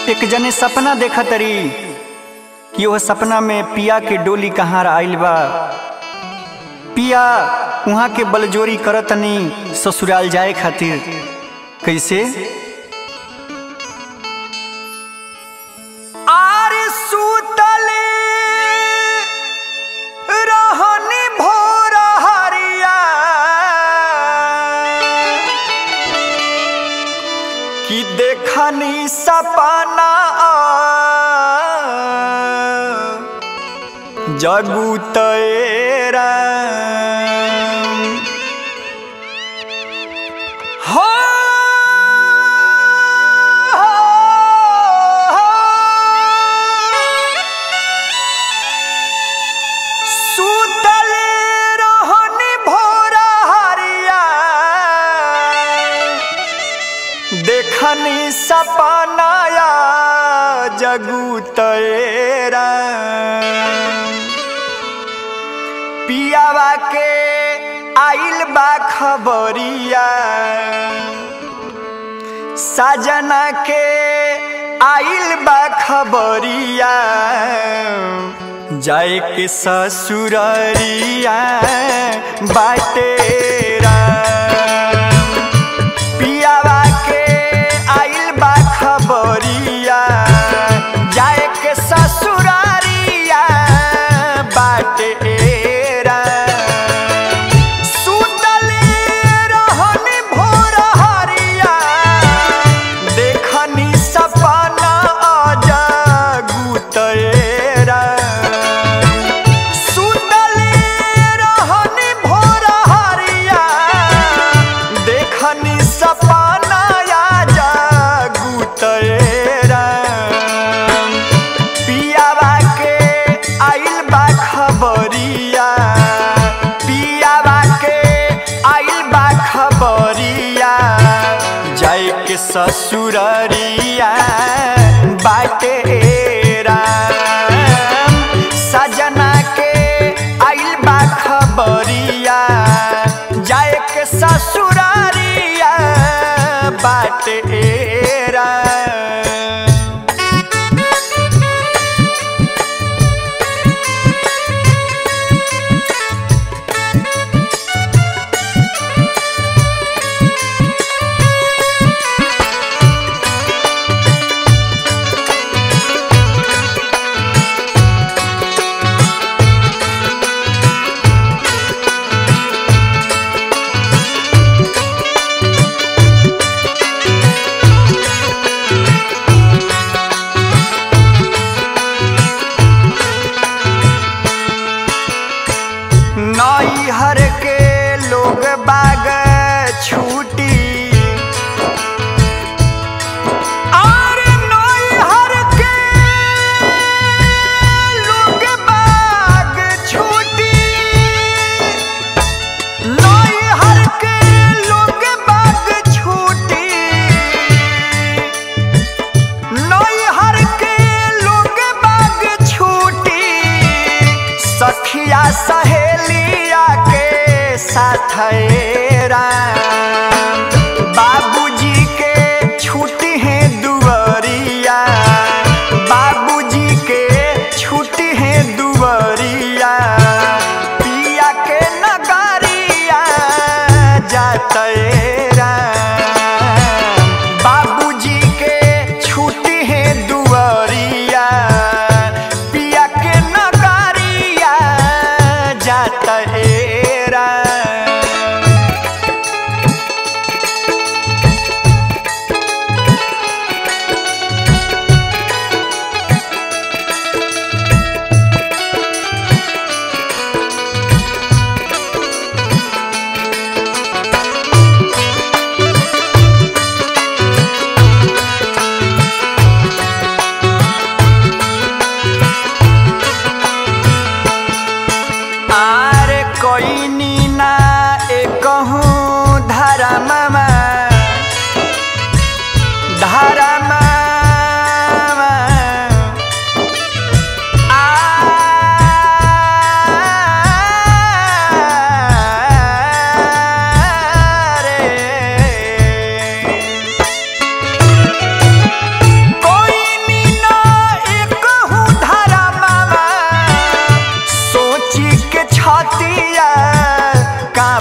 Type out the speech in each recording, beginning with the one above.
एक जने सपना देखा तरी कि वह सपना में पिया के डोली कहाँ आइल बा पिया वहाँ के बलजोरी करतनी ससुराल जाए खातिर कैसे आरे सुतले रहनी भोर हरिया कि देखनी सपना जगू तेरा हो सुतले रहनी भोर हरिया देखनी सपनाया जगू तेरा पियावा के आइल बा खबरिया साजना के आइल बा खबरिया जाए के ससुररिया बाटेरा पियावा के आइल बा खबरिया जाए के ससुरारिया बाटेरा सुतले रहनी भोर हरिया देखनी सपना जगू तेरा सुतले रहनी भोर हरिया देखनी सपना जगू तेरा पियावा के आइल बा खबरिया पियावा के आइल बा खबरिया जाए के ससुररिया बाटेरा सजना के आइल बा खबरिया जाए के ससुरारिया बाटेरा नैहर के लोग बाग छूटी और नैहर के लोग बाग छूटी नैहर के लोग बाग छूटी नैहर के लोग बाग छूटी सखिया सहेलिया के साथ बाबूजी के छुट्टी है दुवरिया बाबूजी के छुट्टी है दुवरिया पिया के नगरिया जातेरा बाबूजी के छुट्टी है दुवरिया पिया के नगरिया जातेरा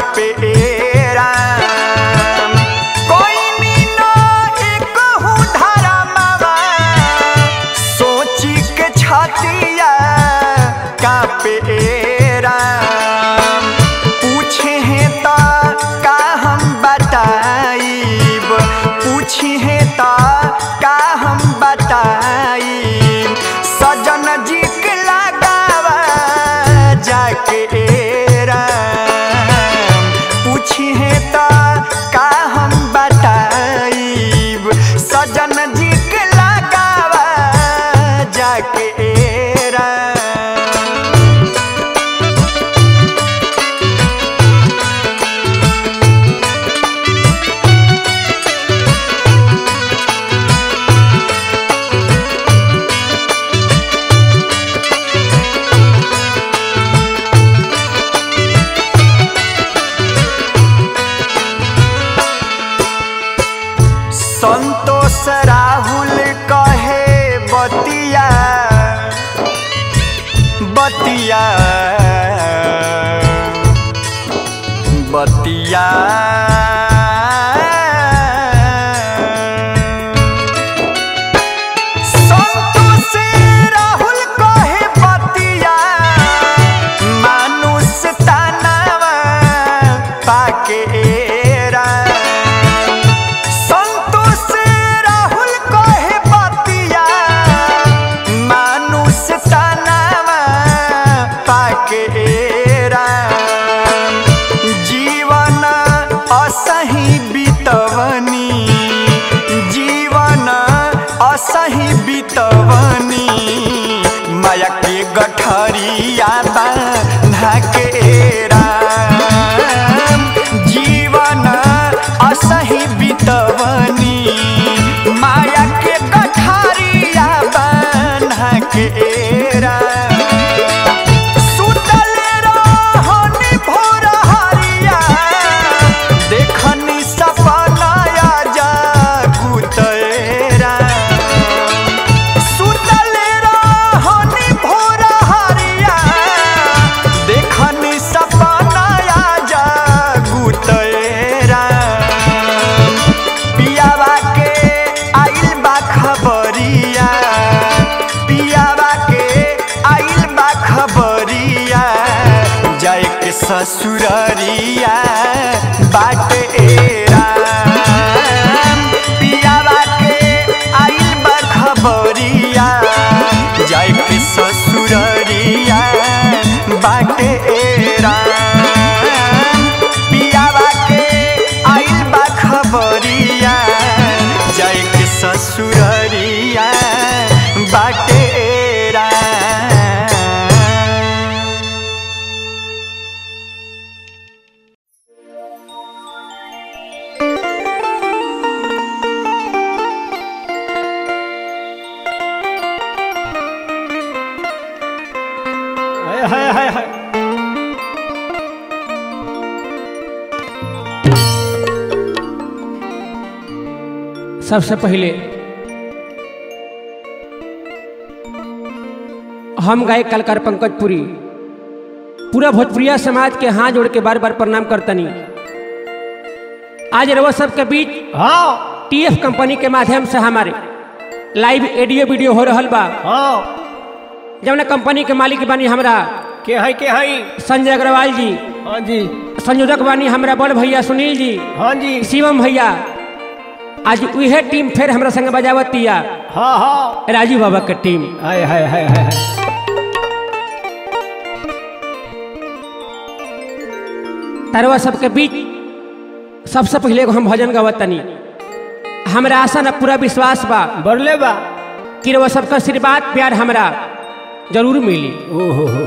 कापे राम कोई मीना एक हूँ धारा मावा सोची के छातिया कापे राम पूछे हैं ता का हम बताइब पूछे हैं ता का हम बताइब सजन जी के लगावा जाके राम पूछी है ता का हम बताइब सजन जी के लगावा जाके राम संतोष राहुल कहे बतिया बतिया बतिया संतोष राहुल कहे बतिया मानुष तानावा पाके राम संतोष राहुल कहे बतिया मानुष तनावा पाके राम जीवन असही बितवनी जीवन असही बितवनी माया के गठरिया बांधा के राम जीवन असही बितवनी माया के गठरिया बांधा के राम सुतल रहनी भोर हरिया देखनी सपनाया जागुत राम सुतल रहनी भोर हरिया देखनी सपनाया जागुत राम पियावा के आइल बा खबरिया पियावा के आइल बा खबरिया जाए के ससुररिया बाट राम पियावा के आइल बा खबरिया जाए के ससुररिया बाट राम पियावा के आइल बा खबरिया जाए के ससुररिया बाटे राम हाय हाय हाय हाय सबसे पहले हम गायक कलकार पंकजपुरी पूरा भोजपुरिया समाज के हाथ जोड़ के बार बार प्रणाम करतनी आज रवा सबके बीच हाँ टीएफ कंपनी के माध्यम से हमारे लाइव ऑडियो वीडियो हो रहल बा हाँ जौन कंपनी के मालिक बानी हमरा के है के है संजय अग्रवाल जी हाँ जी संयोजक बानी हमरा बड़ भैया सुनील जी हाँ जी शिवम भैया आज उहे टीम फिर हमरा संग बजावतिया हाँ हाँ राजू बाबा के टीम हाय हाय हाय हाय हाय। तरवा सबके बीच सबसे पहले एगो हम भजन गवतनी हमरा आशा न पूरा विश्वास बा बरले बा कि रउआ सबका आशीर्वाद प्यार हमरा जरूर मिली ओहो हो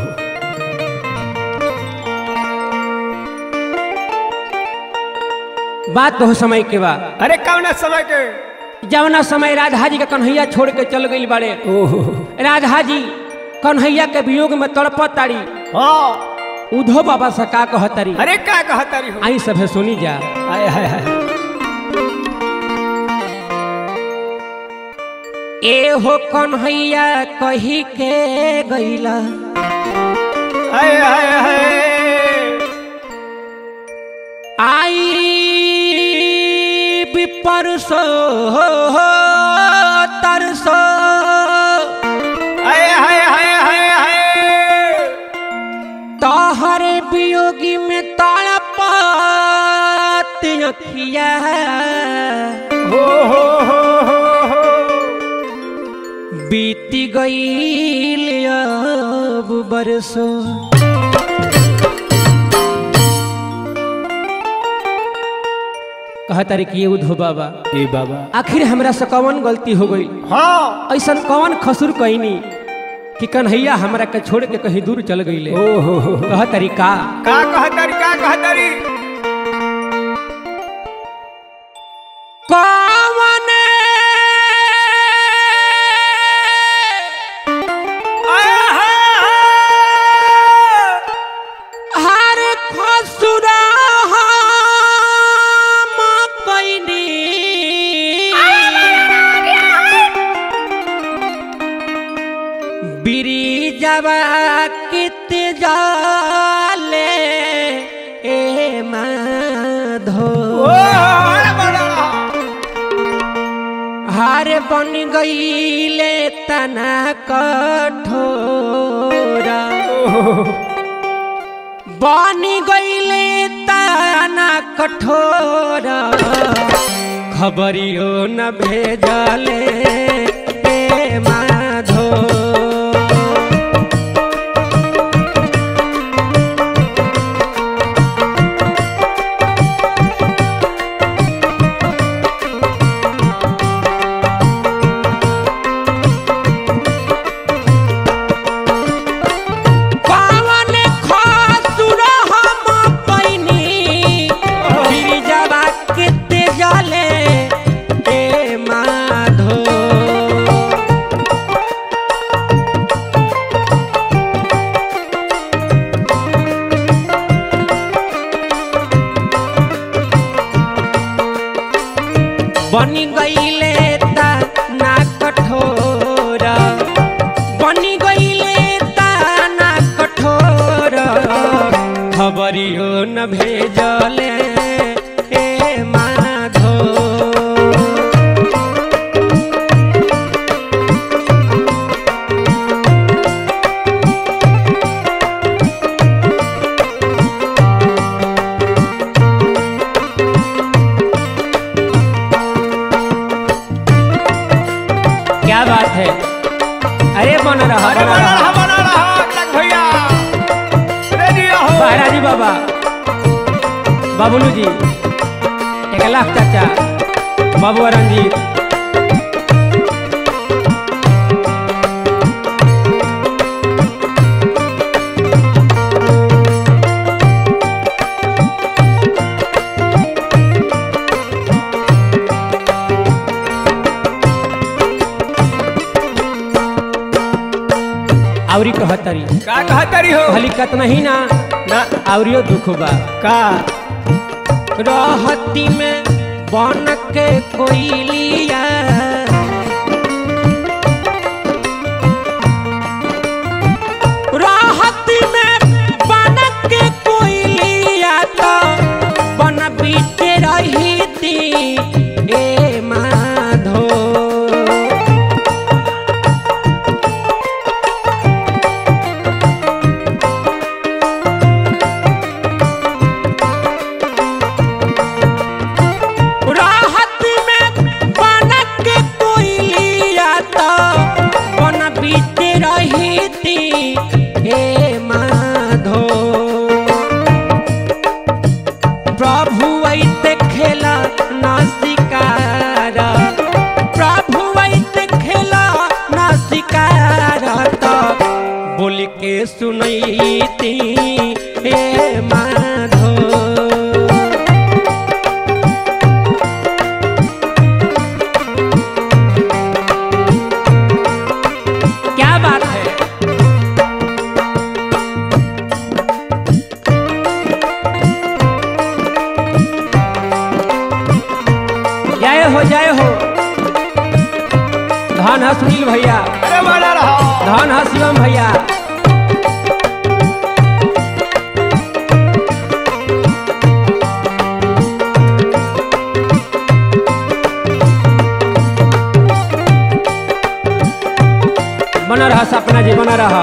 बात बहुत समय के बा अरे कौन समय के जवना समय राधा जी के कन्हैया छोड़ के चल गई बाड़े ओहो राधा जी कन्हैया के वियोग में तड़पत ताड़ी हाँ उधो बाबा से का कहतरी अरे का कहता रही हो आई सभे सुनी जा हाय हाय हाय ए हो कन्हैया कही के गईला हाय हाय हाय आई भी परसो तरसो हाय हाय हाय हाय हाय तोहरे वियोगी में तड़पत अखिया हो हो हो हो हो बीती गईल अब बरसो कहा तारी कि उधो बाबा ए बाबा आखिर हमरा से कौन गलती हो गई हाँ ऐसा कौन खसुर कहनी कि कन्हैया हमरा के छोड़ के कहीं दूर चल गईले ओ हो हो कह तरीका का कहतारी का कहतारी कौन आय हाय हाय हर खसुरा हम कैनी बिरिजवा कित जाले ए माधो ओ अरे बड़ा हार बन गईले तना कठोरा बन गईले तना कठोरा खबरियो न भेजले ए माधो पावन खासुर हम पैनी गिरिजवा किते जले ए माधो बनी गईले ता ना कठोरा बनी गईले ता ना कठोरा खबरियो न भेजले ए माधो क्या बात है अरे बन रहा अरे बन बड़ा रहा रहा बड़ा रहा लग भैया रेडी हो महाराजी बाबा बाबुलू जी एक लाख चाचा बाबू रंजीत आवरी कहतरी का कहतारी हो भली कतना ही ना ना आवरियो दुख बा का रहती में बन के कोइलिया रहती में बन के कोइलिया तो बन बीते रही थी ए माधो राहत में बनक के कोइलिया तो बन बीते रही थी हे माधो प्रभु ऐते खेला ना शिकार प्रभु ऐते खेला ना शिकार तो बोल के सुनैती हे माधो क्या बात है जय हो जय हो धन है सुनील भैया अरे बड़ा रहा धन है शिवम भैया रहा सपना जी बना रहा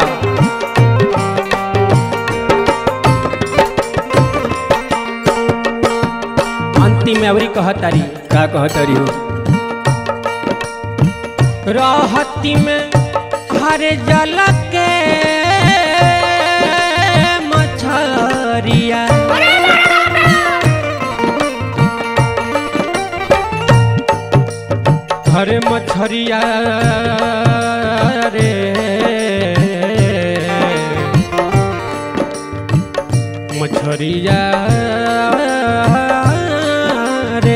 अंतिम में अवरी कहतारी का कहतरी हो रहती में हरे जल के मछरिया हरे मछरिया रे मछरिया रे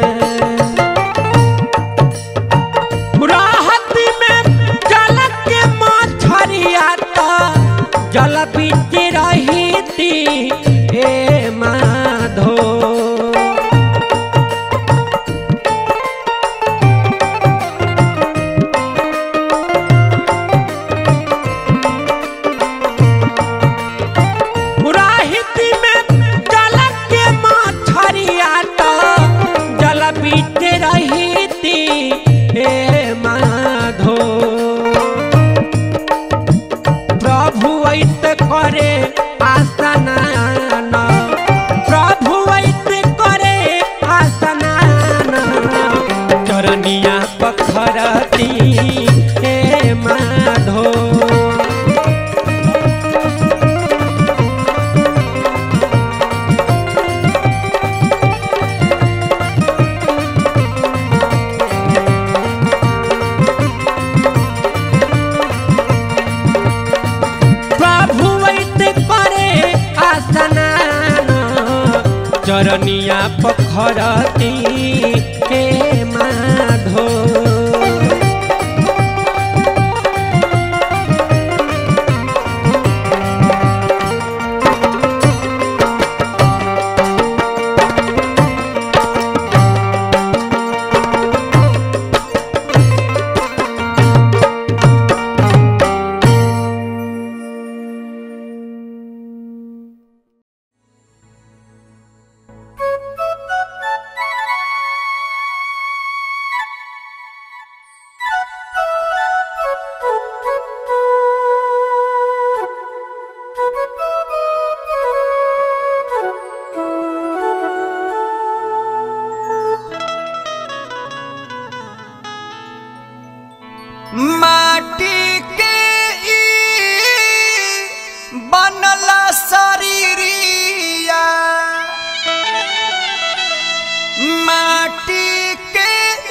राहत में जल के मछरिया तो जल बीच रही थी हे माधो राहित में जल के मछरिया तो जल बीच रही थी हे माधो प्रभु ऐत करे आसनान प्रभु ऐत करे आसनान चरनिया पखरती हे माधो प्रभु वैत करे आसनान चरनिया पखरती हे माधो माटी के ई बनला शरीरिया माटी के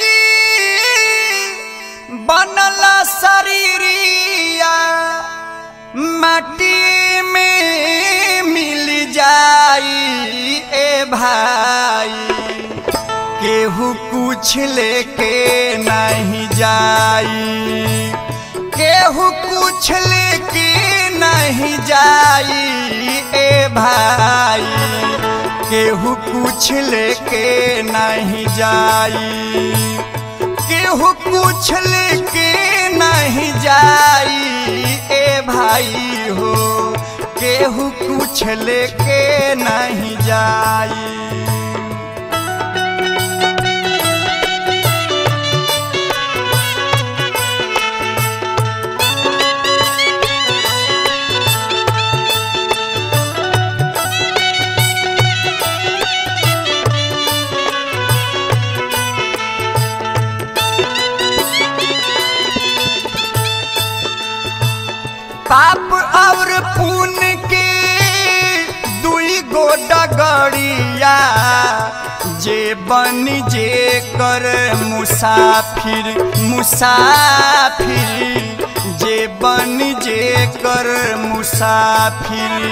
ई बनला शरीरिया माटी में मिल जाई ए भाई केहू कुछ लेके नहीं जाई केहू कुछ लेके नहीं जाई ए भाई केहू कुछ लेके नहीं जाई केहू कुछ लेके नहीं जाई ए भाई हो केहू कुछ लेके नहीं जाई पाप और पुण्य के दुई गो डगड़िया जे बन जे कर मुसाफिर मुसाफिर जे बन जे कर मुसाफिर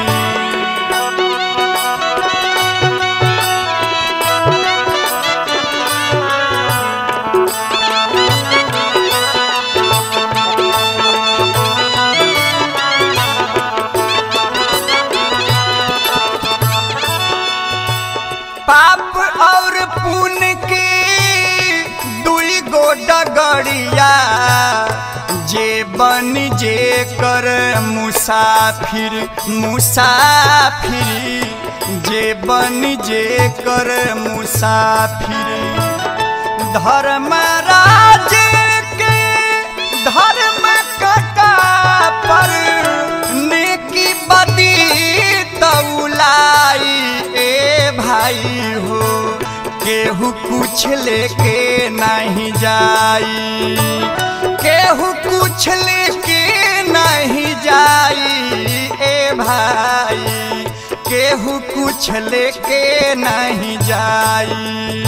पाप और पुण्य के दुई गो डगड़िया जे बन जे कर मुसाफिर मुसाफिर जे बन जे कर मुसाफिर धर्मराज के धर्म कटा भाई हो केहू कुछ लेके नहीं जाई केहू कुछ लेके नहीं जाई ए भाई केहू कुछ लेके नहीं जाई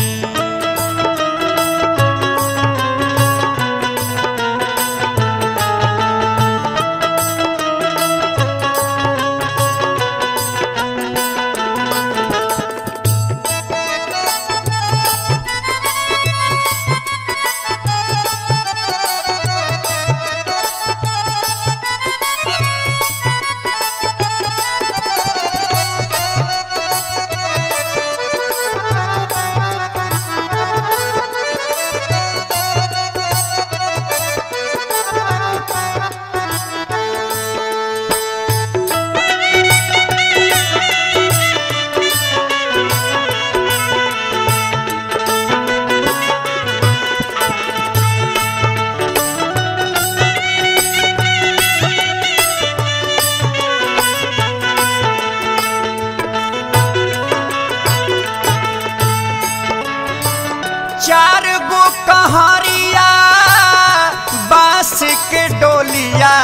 चार गो कहरिया बांस के डोलिया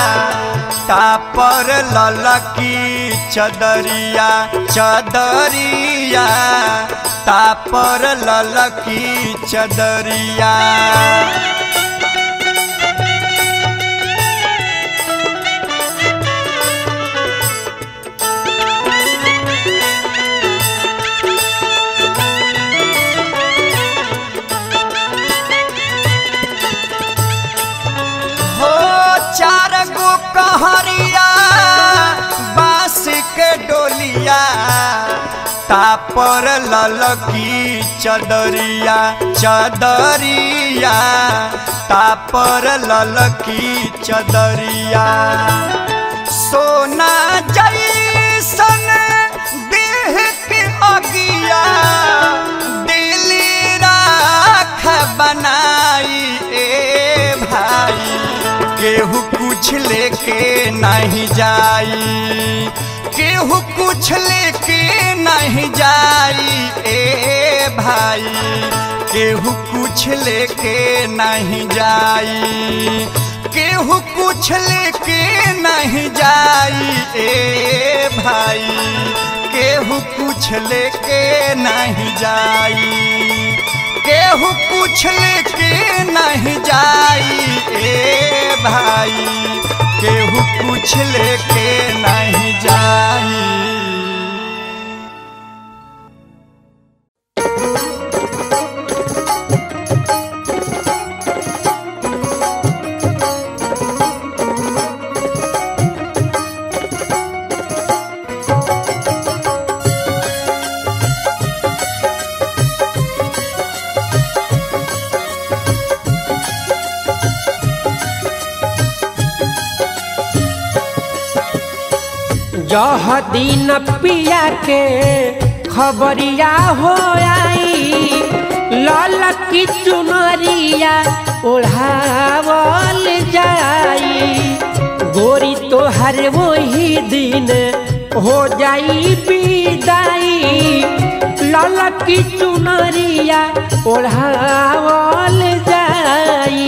तापर ललकी चदरिया चदरिया तापर ललकी चदरिया हो चार गो कहरिया बांस के डोलिया तापर ललकी चदरिया चदरिया तापर ललकी चदरिया सोना जैसन देह के अगिया दिली राख बनाई ए भाई केहू कुछ लेके नहीं जाई केहू कुछ लेके नहीं जाई ए भाई केहू कुछ लेके नहीं जाई केहू कुछ लेके नहीं जाई ए भाई केहू कुछ लेके नहीं जाई केहू कुछ लेके नहीं जाई ए भाई केहू कुछ लेके नहीं जाई जह दिन पिया के खबरिया हो आई लाल की चुनरिया ओढ़ावल जाई गोरी तोहर वही दिन हो जाई विदाई लाल की चुनरिया ओढ़ावल जाई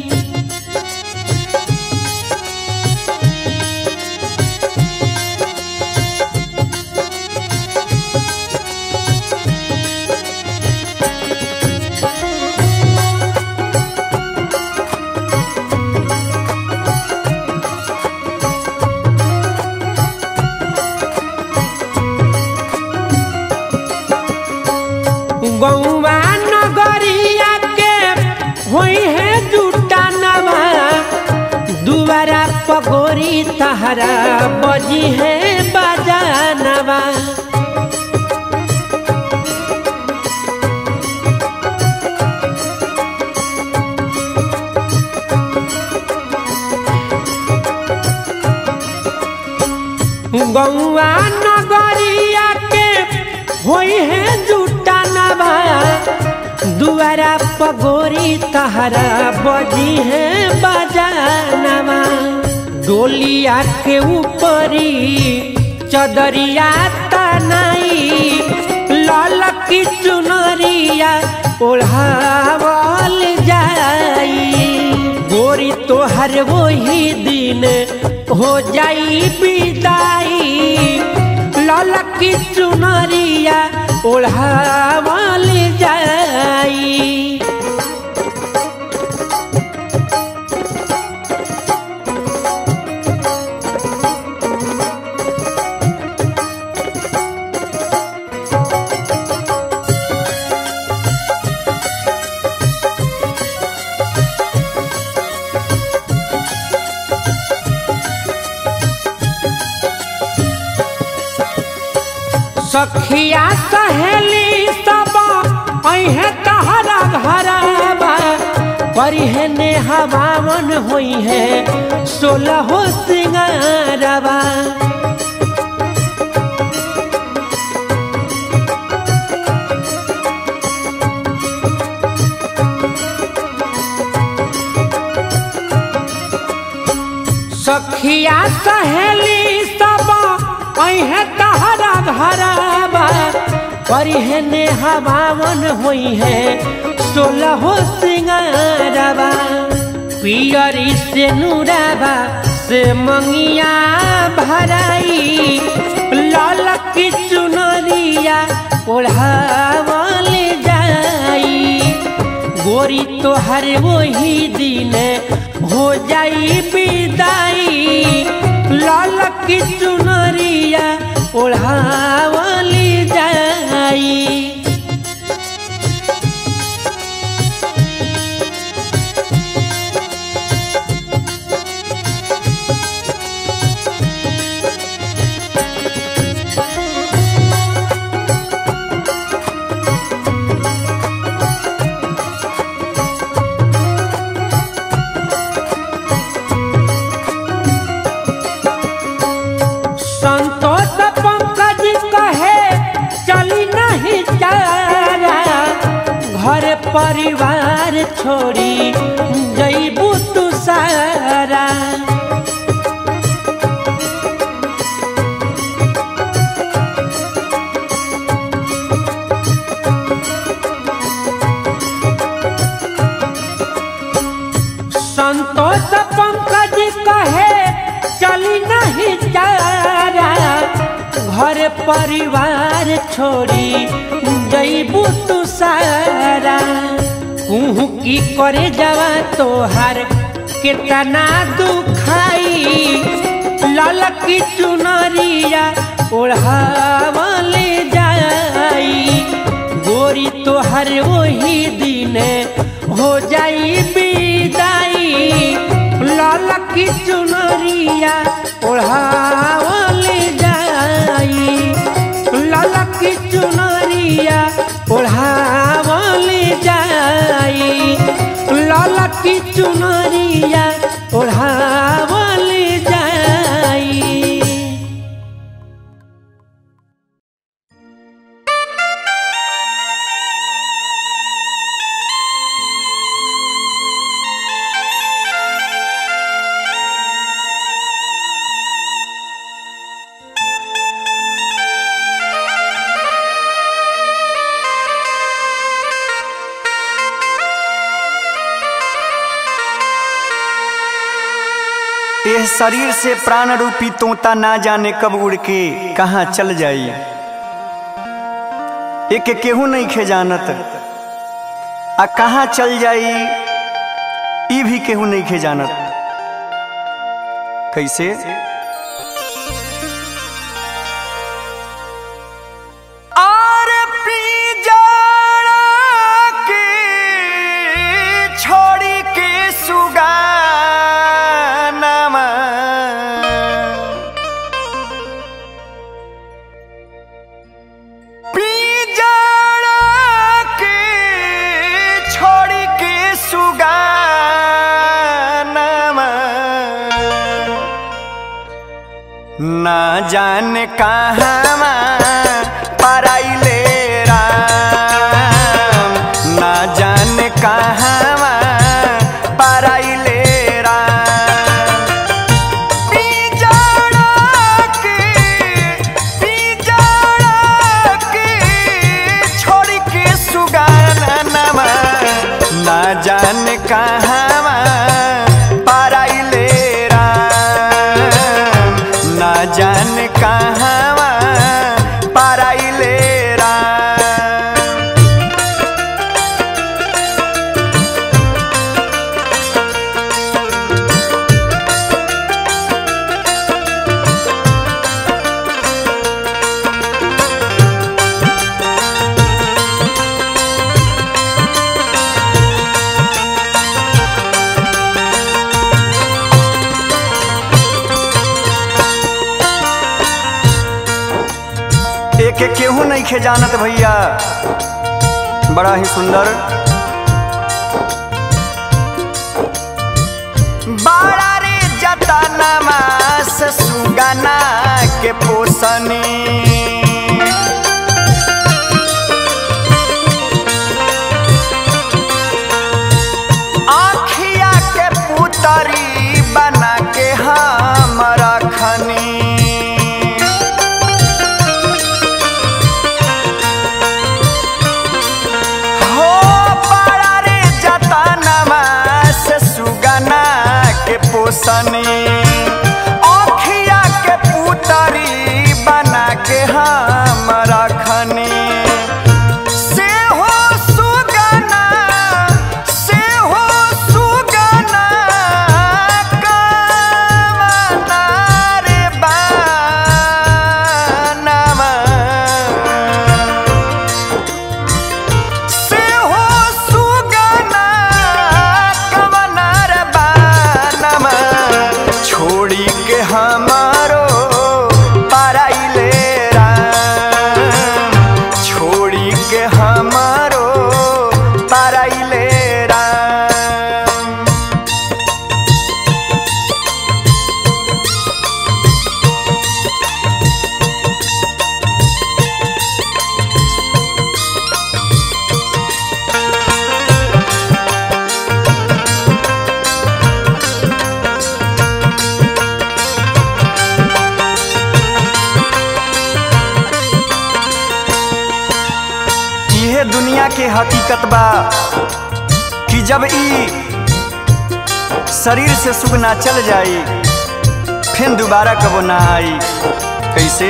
गौवा नगरिया के होई है जुटा नवा दुबारा पगोरी तहरा बजी है बजानवा गौवा नगरिया के होई है जुटा नवा दुआरा पगोरी तहरा बजी है बजानवा डोलिया के ऊपरी चदरिया तनाई लाल की चुनरिया ओढ़ावल जाई गोरी तोहर वही दिन हो जाई विदाई लाल की चुनरिया ओढ़ावल जाई सखिया सहेली सब अहे तहरा घरबा परिहे ने हवावन होई है सोलह सिंगारबा सखिया सहेली सब अहे तहरा घरबा परिहने हवावन होई है सोलह सिंगारबा पियरी से नूराबा से मंगिया भराई लाल की चुनरिया ओढ़ावल जाई गोरी तोहर वही दिन हो जाई विदाई लाल की चुनरिया ओढ़ावली जाई संतोष पंकज कहे चली नहीं चारा घर परिवार छोड़ी जईबू तू सारा संतोष पंकज कहे चली नहीं चारा घर परिवार छोड़ी जईबू तू सारा कुहू की करे जावा तोहार कितना दुखाई लाल की चुनरिया ओढ़ावल जाई गोरी तोहर वही दिन हो जाई विदाई लाल की चुनरिया ओढ़ावल जाई लाल की चुनरिया ओढ़ावल जाई लाल की चुनरिया ओढ़ावल जाई यह शरीर से प्राण रूपी तोता ना जाने कब उड़ के कहाँ चल जाई एक केहू नहीं खे जानत आ कहाँ चल जाई ई भी केहू नहीं खे जानत कैसे आर पी जाड़ा के छोड़ी के सुगानामा पी जाड़ा के छोड़ी के सुगानामा ना जाने कहाँ पराइले राम ना जाने कहाँ पराइले राम पिजड़ा के पिजड़ा के नहीं खे जानत भैया बड़ा ही सुंदर बड़ा रे जतनमा से सुगना के पोसनी आँखिया के पुतरी बना के हम रखनी हो बड़ा रे जतनमा से सुगना के पोसनी आँखिया के पुतरी बना के हम रखनी से हो सुगना से हो सुगना कामना रे बानमा से हो सुगना कवनार बानमा छोड़ी के हमारो पराइले राम छोड़ी के हमारो पराइले राम इहे दुनिया के हकीकत बा कि जब ई शरीर से सुगना चल जाई फिर दोबारा कबो ना आई कैसे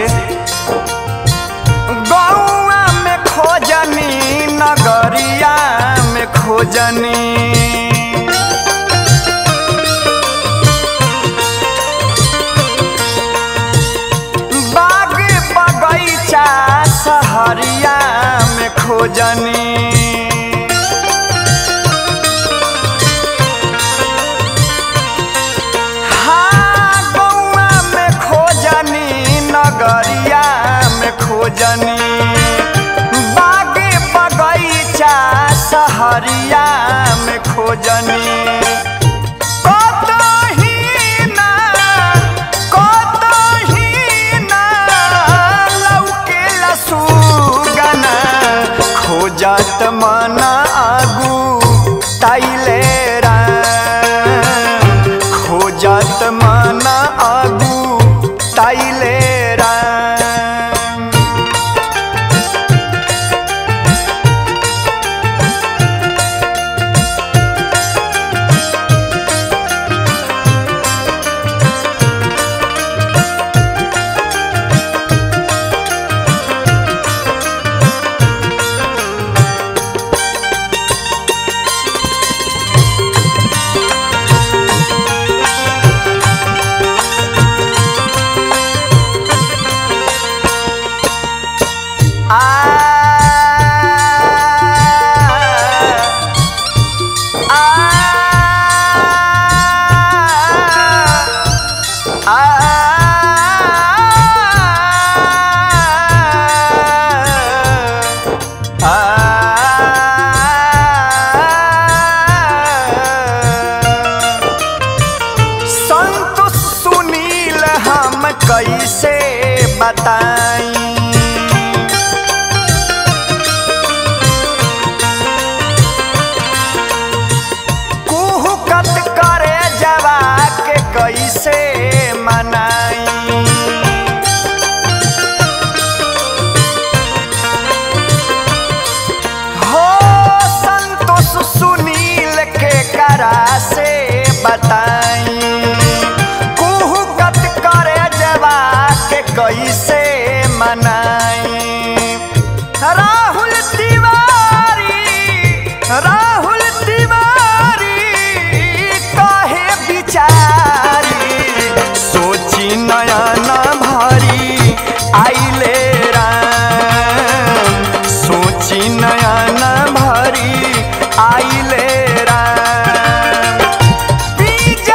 गौआ में खोजनी नगरिया में खोजनी बाग बगैचा सहरिया में खोजनी हाँ गौआ में खोजनी नगरिया में खोजनी बाग बगैचा सहरिया में खोजनी कतही ना कतही ना लौकेला सुगना खोजत मना आगू ताइले राम खोजत मना आगू ताइले राम संतोष सुनील हम कैसे बताई कुहुकत करे जवा के कैसे मनाई हो संतोष सुनील के करा से बताई कुहुकत करे जवा के कैसे मनाई राहुल तिवारी राहुल तिवारी कहे बिचारी सोची नया न भारी आइले राम सोची नया न भारी आइले राम बीज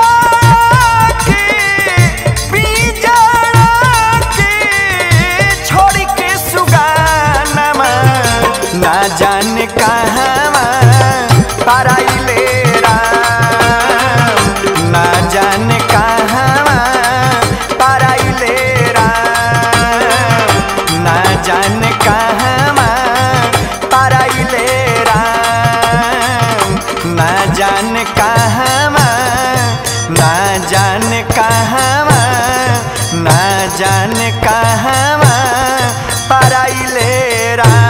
ना जाने कहवा पराइले राम ना जाने कहवा पराइले राम ना जाने कहवा पराइले राम ना जाने कहवा ना जाने कहवा ना जाने कहवा पराइले राम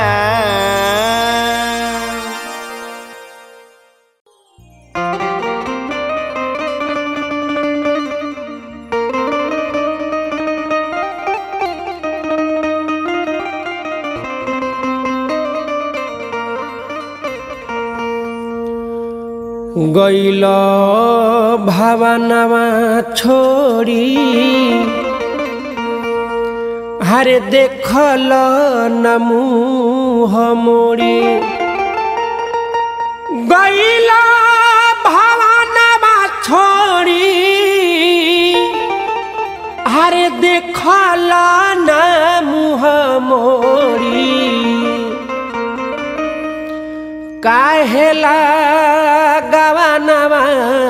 गैल भावनामा छोडी हारे देखल न मुह मोडी गैल भावनामा छोडी हारे देखल न मुह मोडी काहेला गवानामा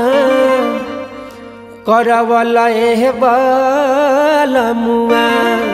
करवल ए बलमुआ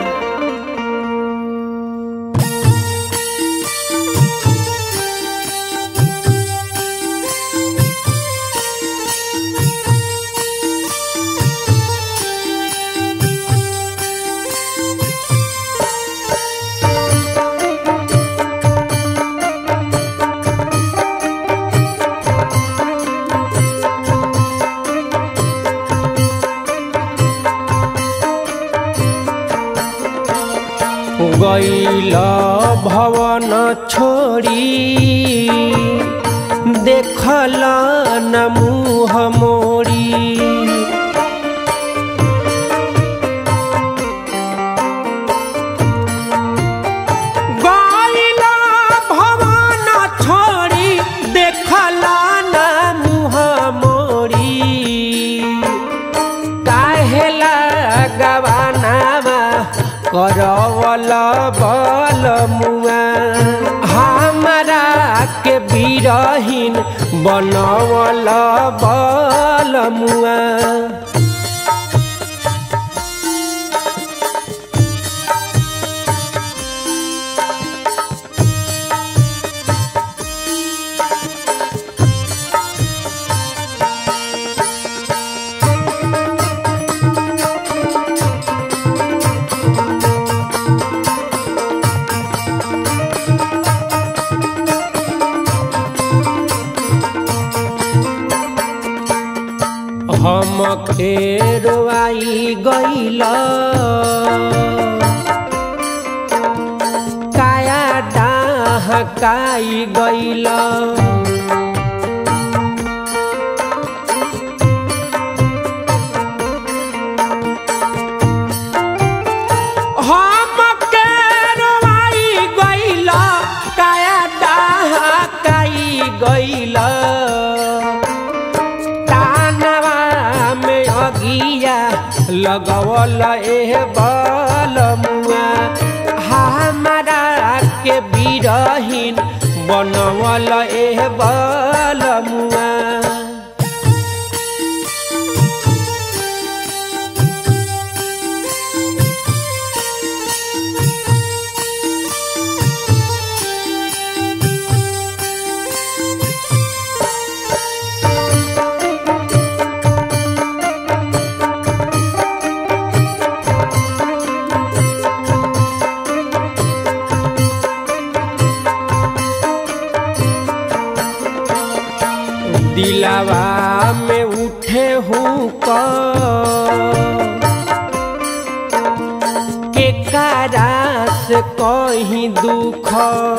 गैल भवन छोडी देखल न मुह मोडी गैल भवन छोडी देखल न मुह मोडी काहेला गवानामा करवल बल मुआ हमारा के बिरहीन बनवल बल मुआ हम खेरवाई गैल काया डाह काई गैल हम खेरवाई गैल काया डाह काई गैल तानवा में अगिया लगवल एह बल मुआ हमारा के बिरहीन बनवल एह बल मुआ दिलावा में उठे हूँ के कारा से कहीं दुख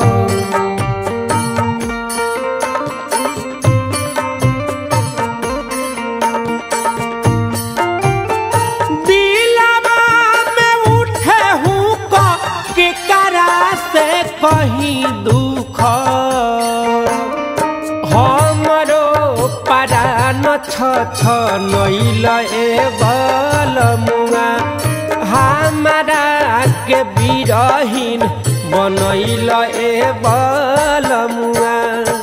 दिलावा में उठे हूँ के कारा से कहीं दुख हमरो परान छ छ नैल ए बल मुआ हमारा के बिरहीन बनैल ए बलमुआ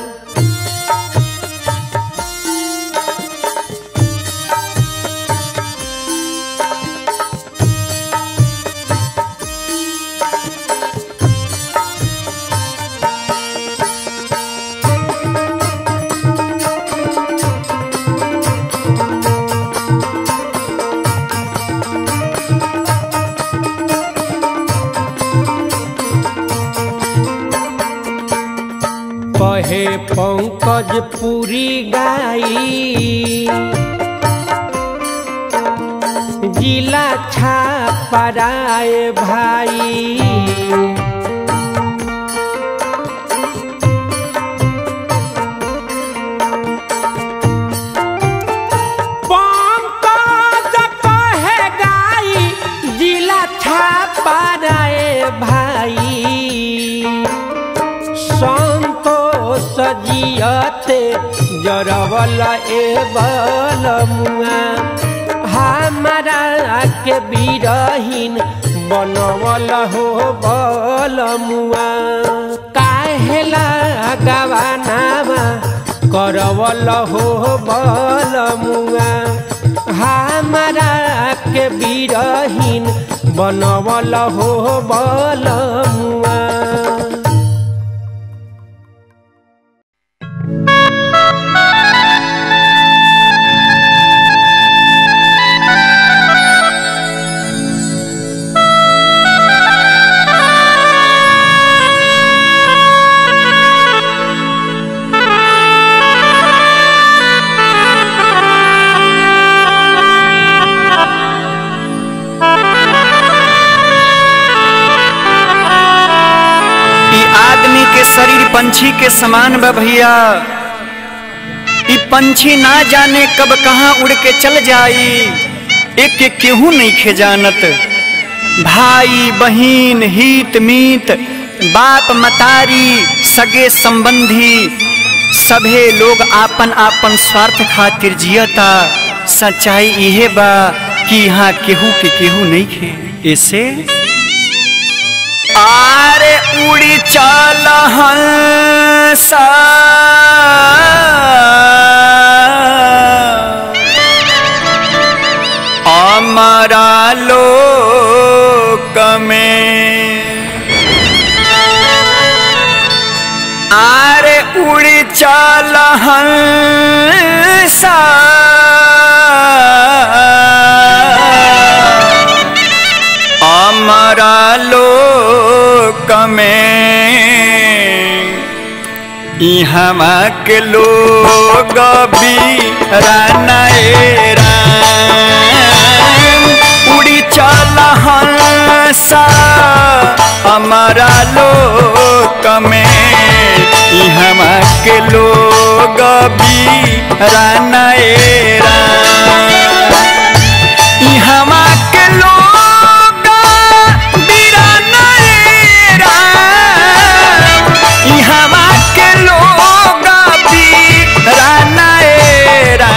कहे पंकज पूरी गाई जिला छापराए भाई पंकज कहे गाई जिला छापराए भाई संतोष जियते जरवल ए बलमुआ हमारा के बिरहीन बनवल हो बलमुआ काहेला गवानामा करवल हो बलमुआ हमारा के बिरहीन बनवल हो बलमुआ ई आदमी के शरीर पंछी के समान बा भैया ई पंछी ना जाने कब कहाँ उड़ के चल जाई एक के केहू नहीं खे जानत भाई बहिन हित मीत बाप मतारी सगे संबंधी सभे लोग आपन आपन स्वार्थ खातिर जियता सच्चाई इहे बा कि यहाँ केहू के केहू नहीं खे ऐसे आरे उड़ी चल हंसा अमरा लोक में आरे उड़ी चल हंसा अमरा लोक में इहमा के लोग भी रानाएरा उड़ी चल हंसा हमारा लोक में इहमा के लोग भी रानाएरा इहमा के लोग बिरानाएरा इहमा के लोग बिरानाएरा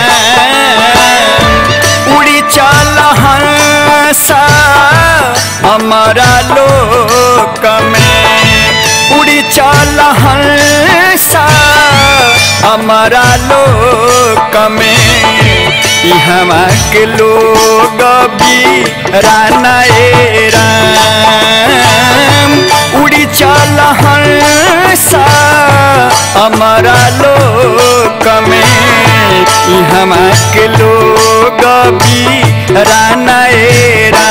उड़ी चल हंसा हमारा लोक में उड़ी चल हंसा हमारा लोक में इहमा के लोग भी रानाएरा उड़ी चल हंसा हमारा लोक में इहमा के लोग भी रानाएरा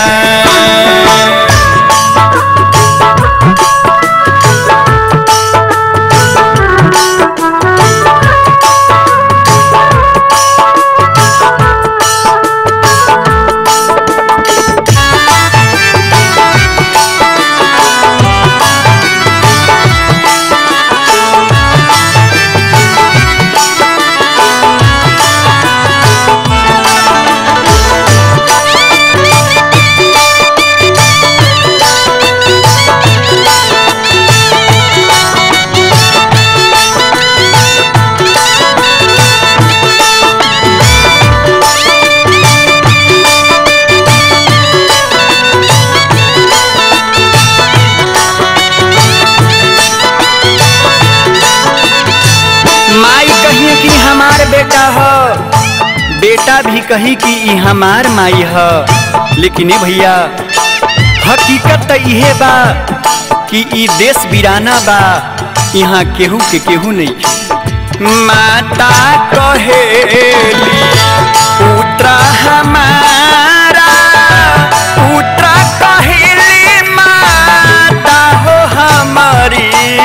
कि हमार बेटा ह बेटा भी कही कि ई हमार माई ह लेकिन ए भैया हकीकत त इहे बा कि ई देश वीराना बा यहाँ केहू के केहू नहीं माता कहेली पुत्रा हमारा पुत्रा कहेली माता हो हमारी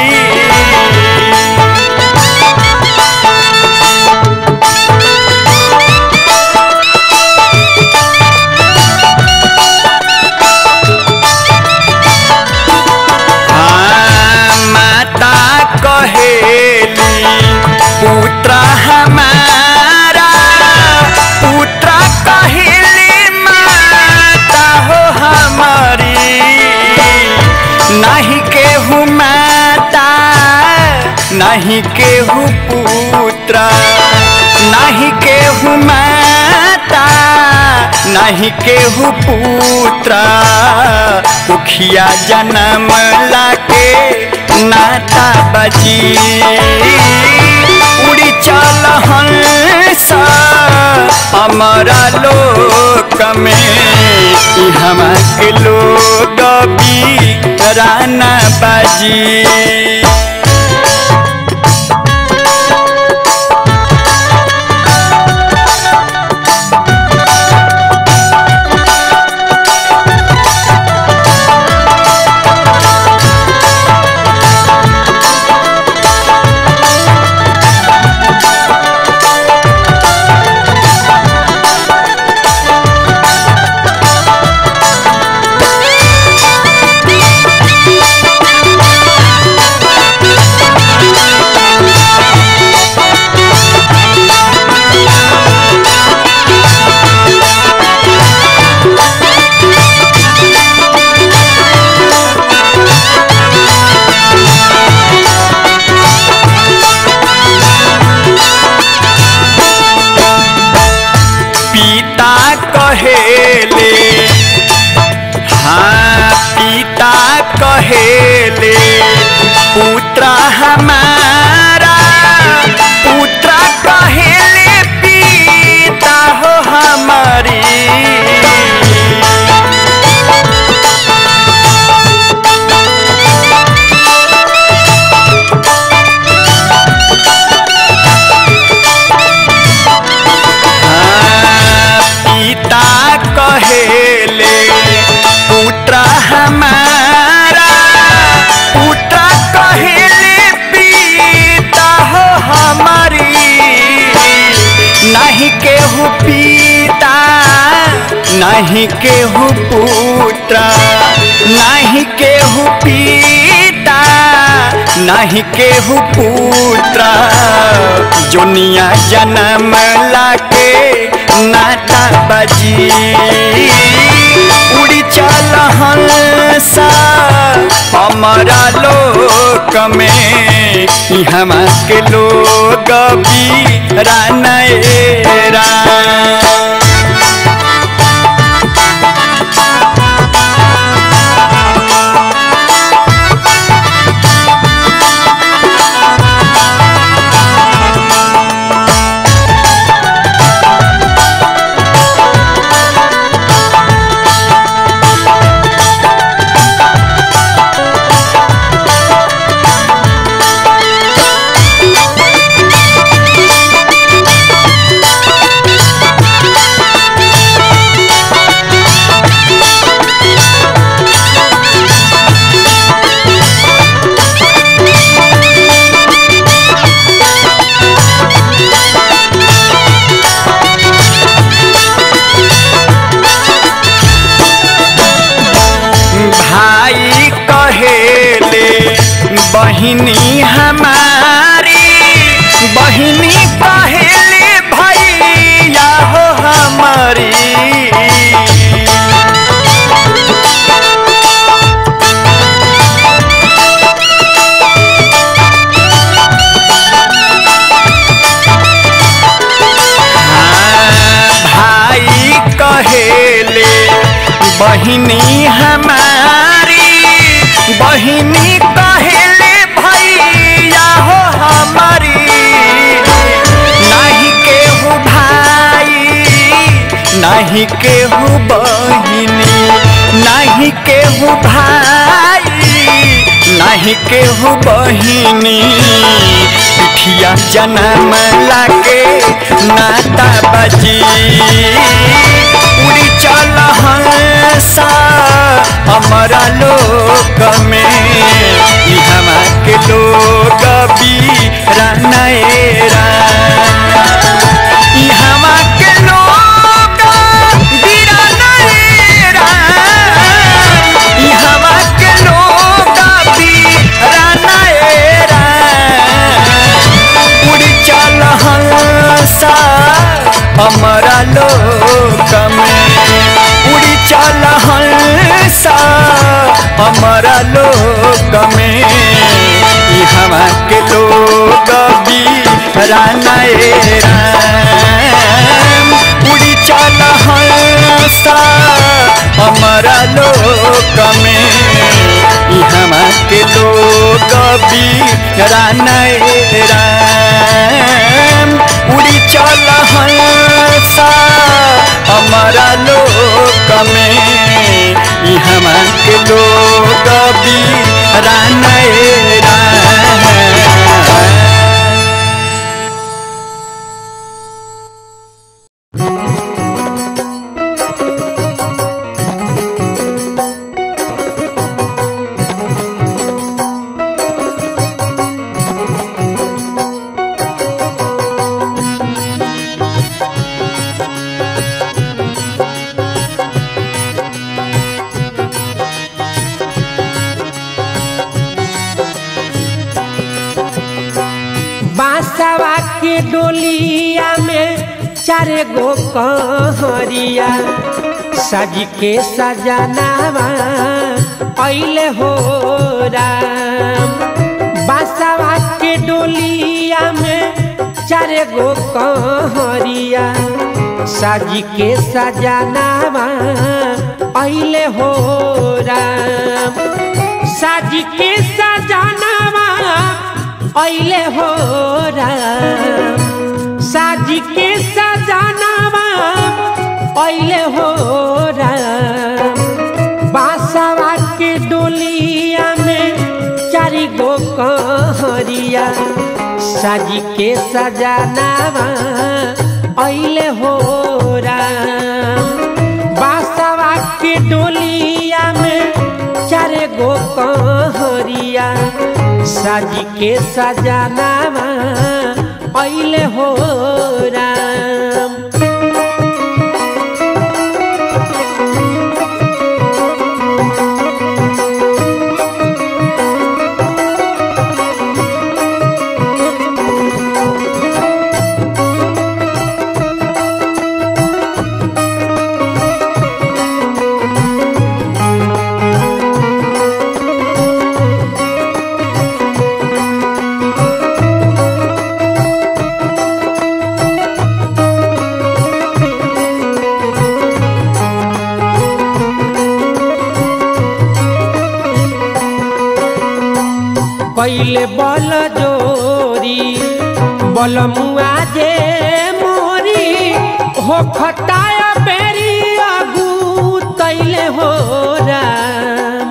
हाँ, माता कहेली पुत्र हमारा पुत्र कहेली माता हो हमारी नहीं केहू माता नहीं केहू पुत्र नहीं केहू माता नहीं केहू पुत्र उखिया जन्म लाके नाता बजी उड़ी चल हंस हमारा लोक में ई हमा के लोग भी राना बाजी पिता कहेले हाँ पिता कहेले पुत्र हमारा पुत्र कहेले पिता हो हमारी पिता कहेले पुत्र हमारा पुत्र कहेले पिता हो हमारी नहीं केहू पिता नहीं केहू पुत्र नहीं केहू पिता नहीं केहू पुत्र जोनिया जन्म लाके नाता बजी उड़ी चल हंसा हमारा लोक में ई हमा के लोग भी रानएरा भाई कहेले बहिनी हमारी बहिनी कहेले भैया हो हमारी हाँ, भाई कहेले बहिनी हमारी बहिनी कहेले भैया हो हमारी नहीं केहू बहिनी नहीं केहू भाई नहीं केहू बहिनी पिठिया जन्म लागे नाता बजी उड़ी चल हंसा हमारा लोक में ई हमा के लोग भी रानाएरा ई हमा के लोग बिरानाएरा ई हमा के लोग बिरानाएरा उड़ी चल हंसा हमारा लोक में उड़ी चल हंसा हमारा लोक में ई हमा के लोग भी रानाएरा उड़ी चल हंसा हमारा लोक में ई हमा के लोग भी रानाएरा उड़ी चल हंसा हमारा लोक में ई हमा के लोग भी रानाएरा बांसवा के डोलिया में चार गो कहरिया सज के सजनावा अइले हो राम बांसवा के डोलिया में चार गो कहरिया सज के सजनावा अइले हो राम सज के सजनावा अइले हो राम साज के सजनावा अइले हो राम बासवा के डोलिया में चारि गो कहरिया साज के सजनावा अइले हो राम बासवा के डोलिया में चार गो कहरिया साज के सजनावा अइले हो राम कैले बल जोरी बल मुआ जे मोरी हो खटाया बेरी आगू तैले हो राम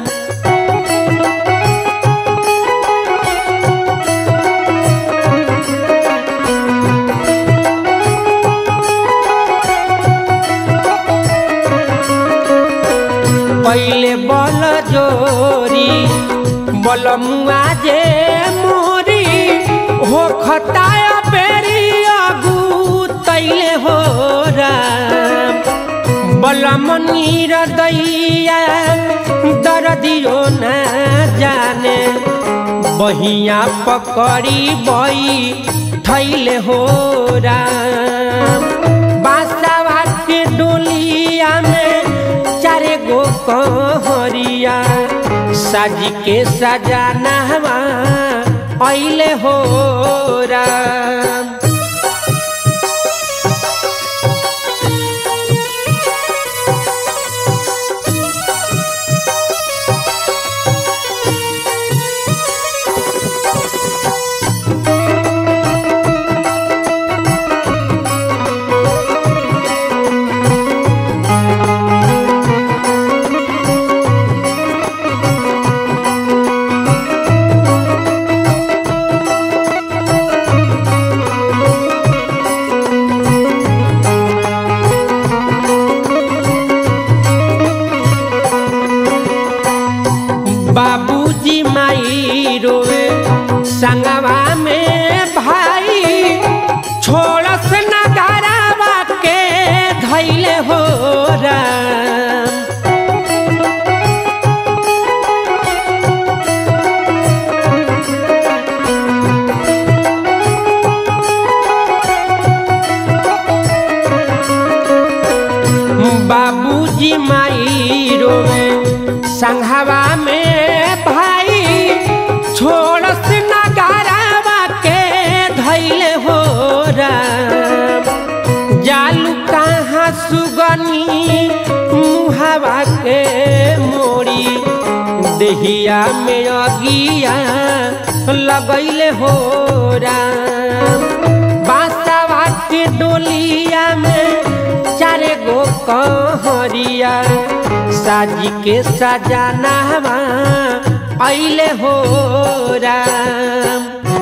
पहले बल जोरी बल मुआ जे मोरी हो खटाया बेरी आगू तैले हो राम बल मनीर दैया दर्दियो न जाने बहिया पकड़ी बई थैले हो राम बासवा के डोलिया में चारे गो कहरिया साज के सजानवा अइले हो राम देहिया में अगिया लगैले हो राम बासावा के डोलिया में चारे गो कहरिया साजी के सजानावा अइले हो राम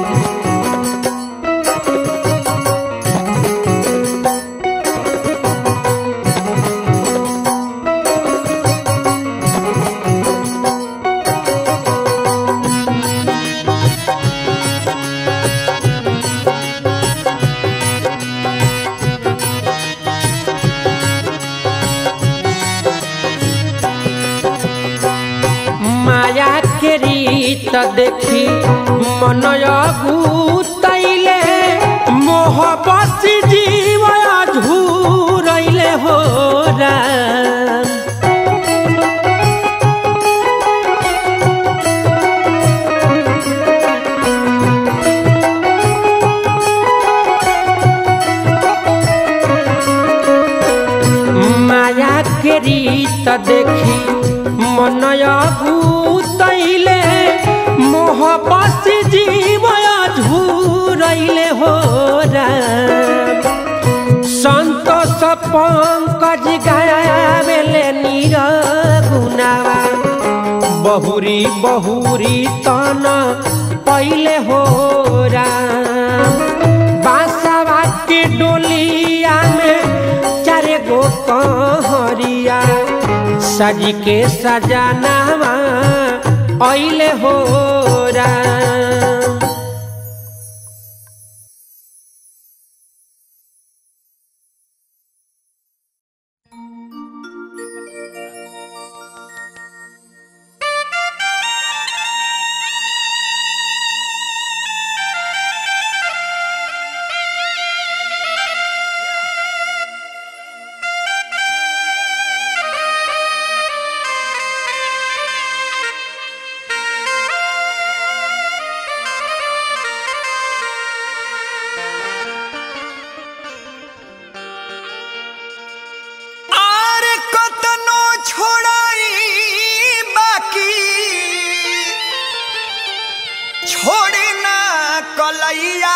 माया के रीत देखी मनय गुतैले मोह बसी जीव झूरैले हो राम माया के रीत देखी मनय भूतैले मोह बसी जीव झूरैले हो राम संतोष पंकज गावेले नीर गुनावा बहुरी बहुरी तन पहिले हो राम बांसवा के डोलिया में चारे गो कहरिया सज के सजानावा अइले हो राम आर कतनो छोड़ाई बाकी छोड़ी ना कलैया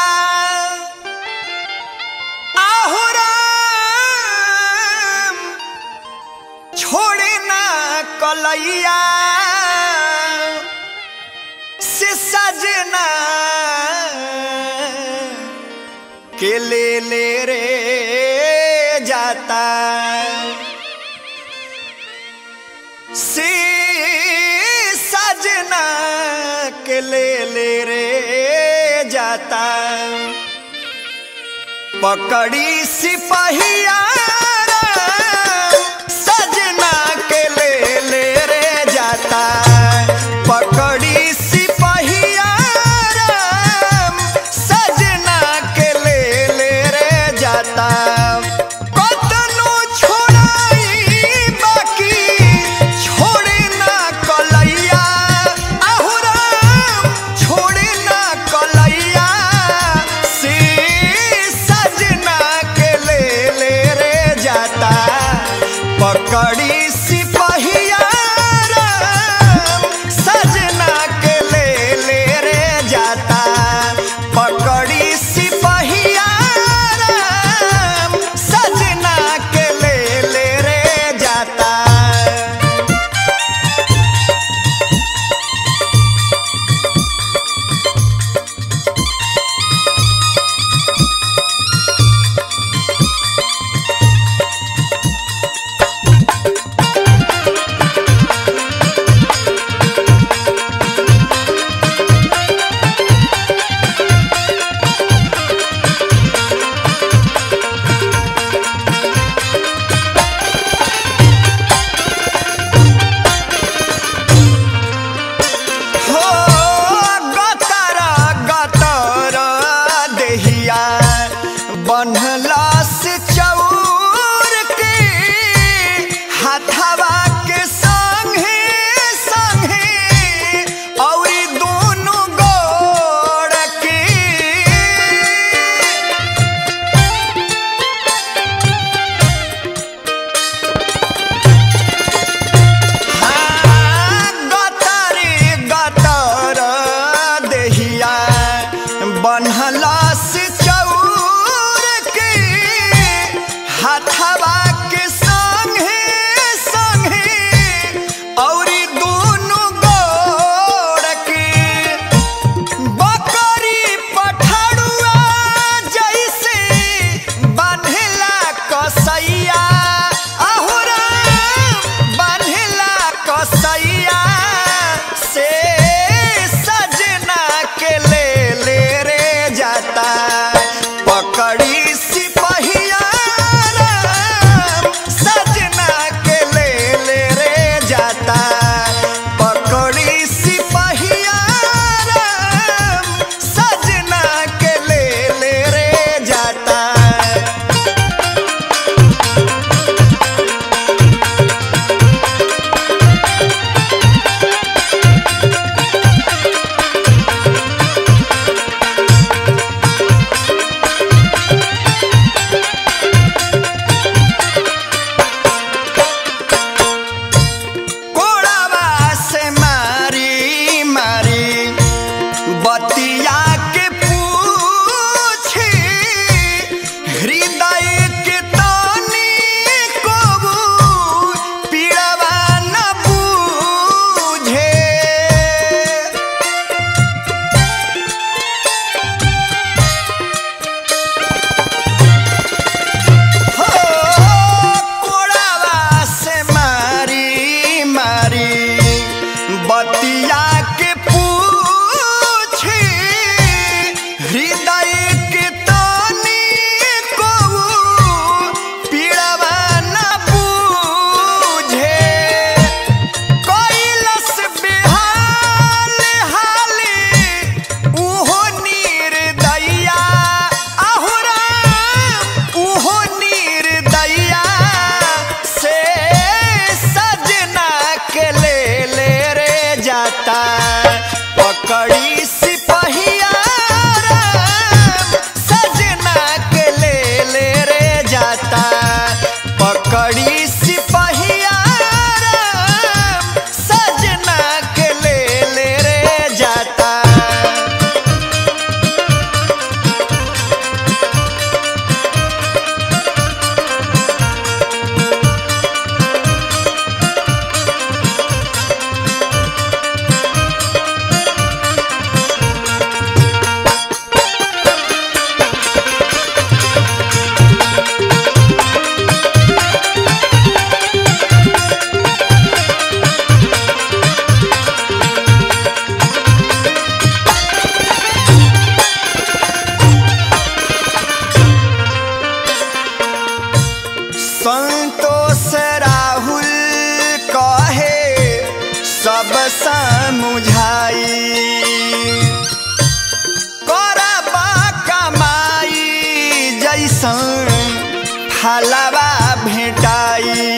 आहुराम छोड़ी ना कलैया से सजना के ले ले रे जाता से सजना के ले ले रे जाता पकड़ी सिपहिया सजना के ले ले रे जाता पकड़ी सिपहिया सजना के ले ले रे जाता कतनो छोड़ाई बाकी छोड़े ना कलैया आहुराम छोड़े ना कलैया से सजना के ले ले रे जाता पकड़ी सिपहिया राम, सजना के ले ले रे जाता पकड़ी सिपहिया राम, सजना के ले ले रे जाता जैसन फलवा भेटाई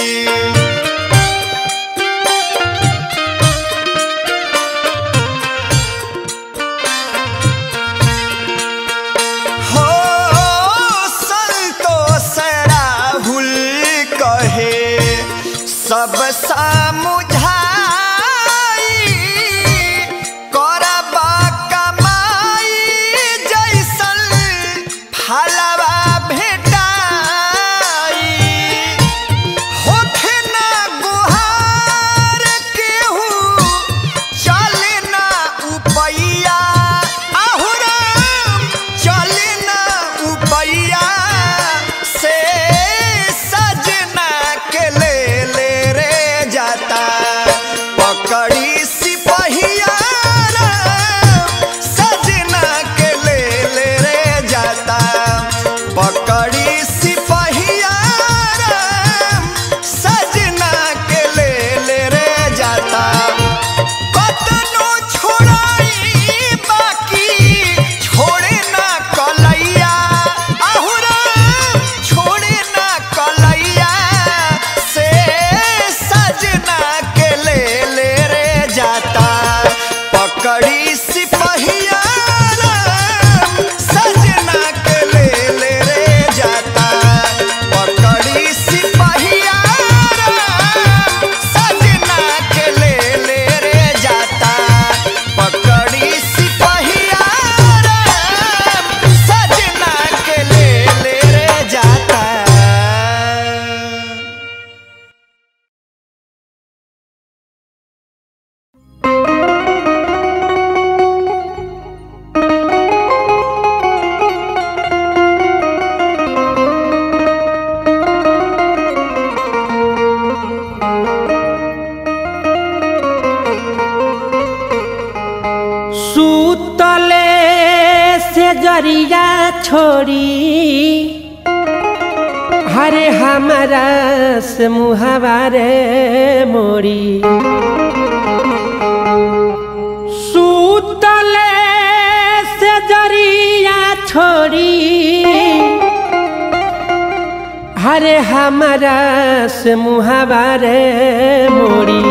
हो संतोष राहुल कहे सब समुझाई करब कमाई जैसन फलवा भेटाई होखे ना गुहार केहू चले ना उपैया आहुराम चले ना उपैया से सजना के ले ले रे जाता पकड़ी सिपहिया राम, सजना के ले ले रे जाता पकड़ी सिपहिया राम, सजना के ले ले रे जाता कतनो छोड़ाई बाकी छोड़े ना कलैया आहुरा छोड़े ना कलैया से सजना के ले ले रे जाता पकड़ी सिपहिया राम, सजना के ले ले रे जाता पकड़ी सिपहिया राम, सजना के ले ले रे जाता पकड़ी सिपहिया राम, सजना के ले ले रे जाता सूतले से जरिया छोड़ी हरे हमारा से मुहावारे मोरी सूतले से जरिया छोड़ी हरे हमारा से मुहावारे मोरी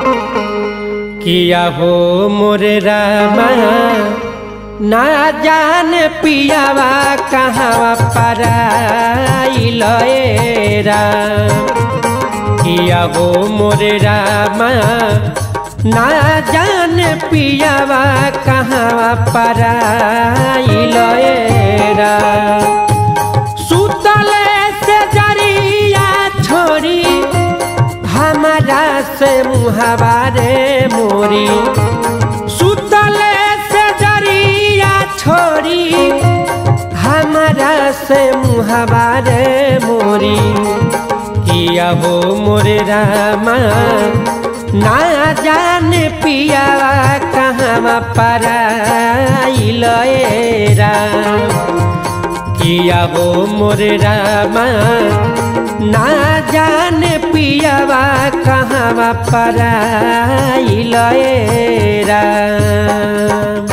किया हो मोरे रामा ना जान पियावा कहाँ पराइल ए राम किया हो मोरे रामा ना जान पियावा कहाँ पराइल ए राम सुतले से जरिया छोड़ी हमारा से मुहावारे मोरी सुतले से जरिया छोड़ी हमारा से मुहावारे मोरी किया हो मोरे रामा ना जान पिया कहाँ पराइल ए राम किया हो मोरे रामा ना जान पियावा कहाँ पराइल ए राम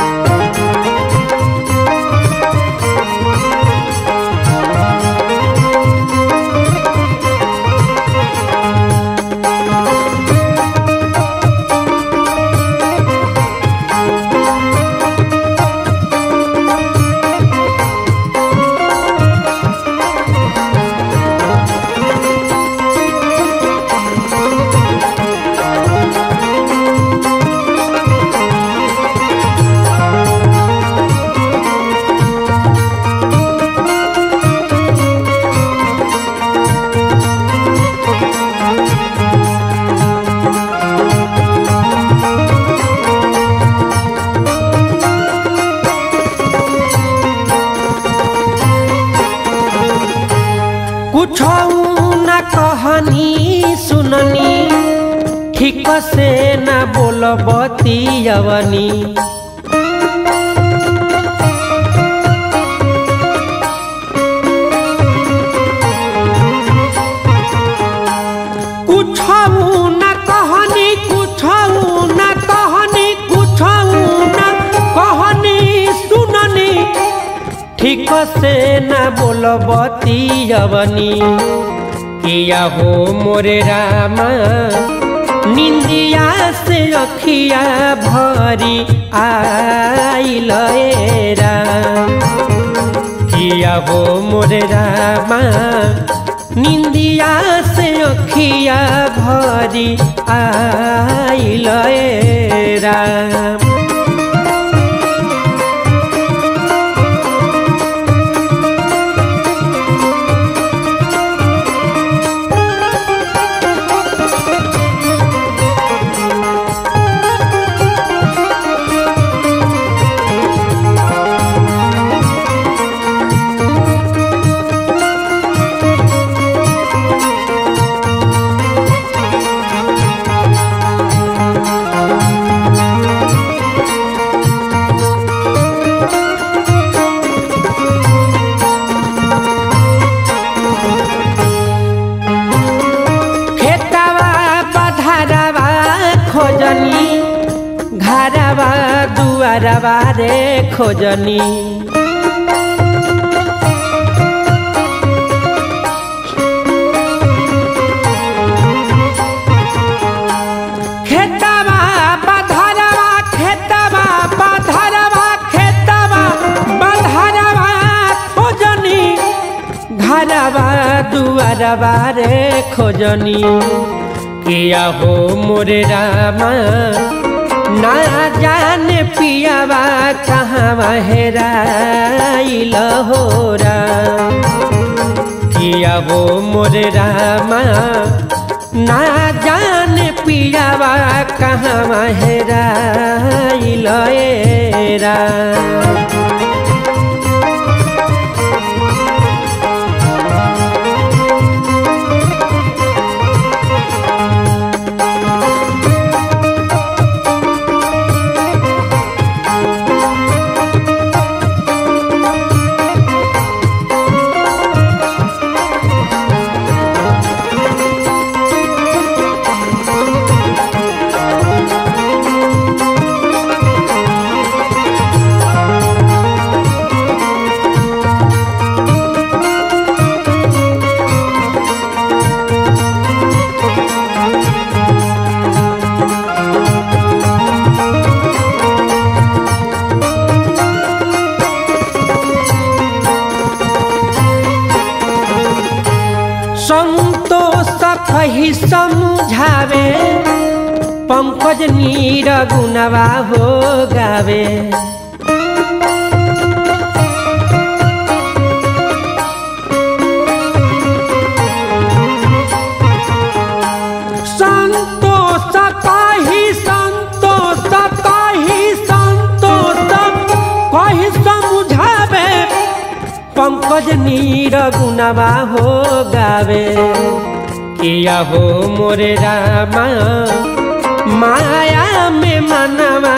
कुछ न कहनी सुननी ठीक से न बोलबती अवनी कुछ न कहनी कुछ न कहनी कुछ न कहनी सुननी ठीक से न बोलबती अवनी किया हो मोरे रामा निंदिया से अखिया भरी आइल ए राम किया हो मोरे रामा निंदिया से अखिया भरी आइल ए राम खेतवा पधारवा खोजनी घरवा दुआरवा रे खोजनी खेतवा पधारवा खेतवा पधारवा खेतवा पधारवा खोजनी घरवा दुआरवा रे खोजनी किया हो मोरे रामा ना जाने पियावा कहाँ हेराइल हो राम किया हो मोरे रामा ना जाने पियावा कहाँ हेराइल ए राम संतोष कही समझावे पंकज नीर गुनवा हो गावे संतोष कही संतोष कही संतोष कही समझावे पंकज नीर गुनवा हो गावे किया हो मोरे रामा माया में मनवा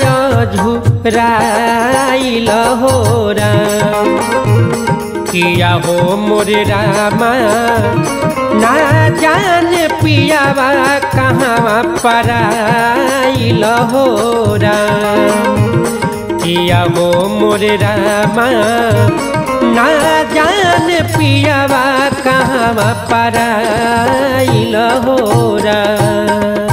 झुराइल हो राम किया हो मोरे रामा ना जान पियावा कहाँ पराइल हो राम किया हो मोरे रामा ना जान पियावा कहाँ पराइल हो राम